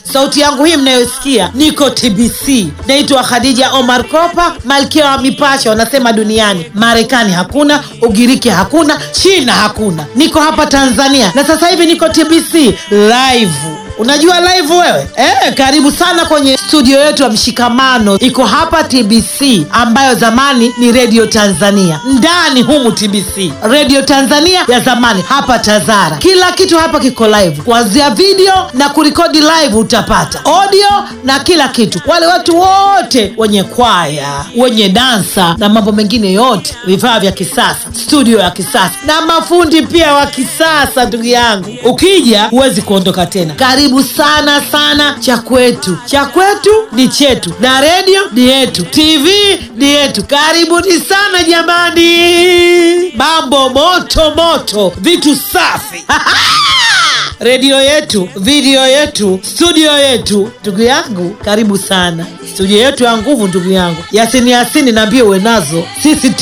sauti yangu hii mnayosikia niko tbc naitwa khadija omar kopa malkia wa mipasho wanasema duniani marekani hakuna ugiriki hakuna china hakuna niko hapa tanzania na sasa hivi niko tbc live unajua live wewe eh, karibu sana kwenye studio yetu ya mshikamano iko hapa tbc ambayo zamani ni redio tanzania ndani humu tbc redio tanzania ya zamani hapa tazara kila kitu hapa kiko live kuanzia video na kurekodi live utapata audio na kila kitu wale watu wote wenye kwaya wenye dansa na mambo mengine yote vifaa vya kisasa studio ya kisasa na mafundi pia wa kisasa ndugu yangu ukija huwezi kuondoka tena karibu sana sana cha kwetu cha kwetu ni chetu na redio ni yetu tv ni yetu karibuni sana jamani mambo moto moto vitu safi redio yetu video yetu studio yetu ndugu yangu karibu sana studio yetu ya nguvu ndugu yangu yasini yasini naambie uwe nazo sisi